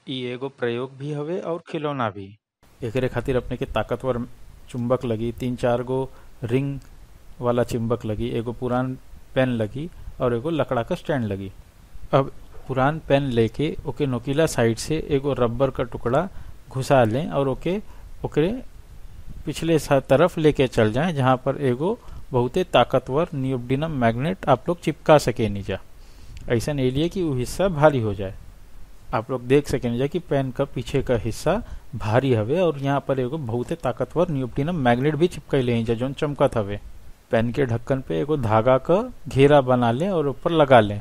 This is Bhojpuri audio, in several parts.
इ एगो प्रयोग भी हवे और खिलौना भी एकरे खातिर अपने के ताकतवर चुंबक लगी तीन चार गो रिंग वाला चुंबक लगी एगो पुरान पेन लगी और एगो लकड़ा का स्टैंड लगी अब पुरान पेन लेके ओके नोकीला साइड से एगो रबर का टुकड़ा घुसा लें और ओके ओकरे पिछले सा- तरफ लेके चल जाएं जहां पर एगो बहुते ताकतवर नियोडिनम मैग्नेट आप लोग चिपका सके नीचा ऐसा नहीं लिए कि वो हिस्सा भारी हो जाए आप लोग देख सके नीचा कि पेन का पीछे का हिस्सा भारी हवे और यहाँ पर एगो बहुते ताकतवर नियोडिनम मैग्नेट भी चिपकैले हैं जौन चमकत हवे पेन के ढक्कन पे एगो धागा का घेरा बना लें और ऊपर लगा लें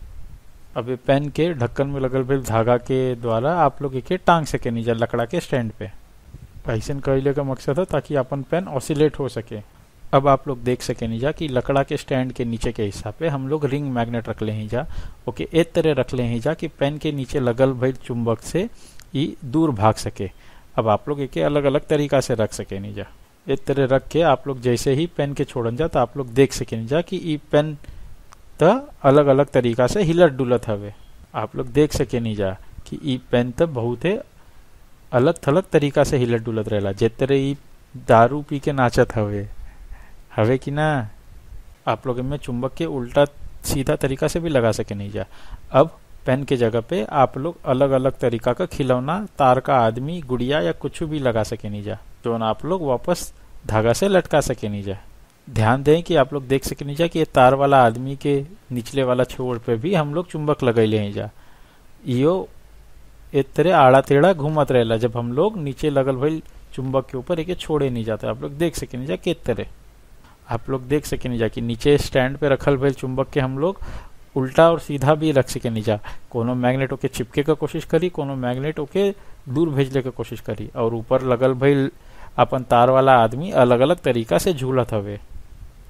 अब ये पेन के ढक्कन में लगल भेल धागा के द्वारा आप लोग एके टांग सके नीचा लकड़ा के स्टैंड पे ऐसन कहले का मकसद है ताकि अपन पेन ऑसिलेट हो सके अब आप लोग देख सके नीजा कि लकड़ा के स्टैंड के नीचे के हिस्सा पे हम लोग रिंग मैग्नेट रख ले हैं जा ओके एक तरह रख ले हैं जा कि पेन के नीचे लगल भइल चुंबक से ई दूर भाग सके अब आप लोग एके अलग अलग तरीका से रख सके नीजा एक तरह रख के आप लोग जैसे ही पेन के छोड़न जा तो आप लोग देख सके नीजा कि ई पेन त अलग अलग तरीका से हिलत डुलत हवे आप लोग देख सके नीजा कि ई पेन त बहुते अलग थलग तरीका से हिलत डुलत रहेला जे तरह ई दारू पी के नाचत हवे हवे कि ना आप लोग इनमें चुंबक के उल्टा सीधा तरीका से भी लगा सके नहीं जा अब पेन के जगह पे आप लोग अलग अलग तरीका का खिलौना तार का आदमी गुड़िया या कुछ भी लगा सके नहीं जा जो ना आप लोग वापस धागा से लटका सके नहीं जा ध्यान दें कि आप लोग देख सके नहीं जा कि ये तार वाला आदमी के निचले वाला छोर पे भी हम लोग चुंबक लगैले हैं जा इहो एक तरह आड़ा टेढ़ा घूमत रहेला जब हम लोग नीचे लगल भइल चुंबक के ऊपर एके छोड़े नहीं जाते आप लोग देख सके नहीं जा किस तरह आप लोग देख सके नहीं जा कि नीचे स्टैंड पे रखल भइल चुंबक के हम लोग उल्टा और सीधा भी रख सके नहीं जा कोनो मैग्नेट ओके चिपके का कोशिश करी कोनो मैग्नेट ओके दूर भेजले के कोशिश करी और ऊपर लगल भइल अपन तार वाला आदमी अलग अलग तरीका से झूलत हवे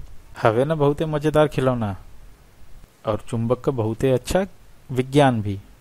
हवे ना बहुते मजेदार खिलौना और चुंबक का बहुते अच्छा विज्ञान भी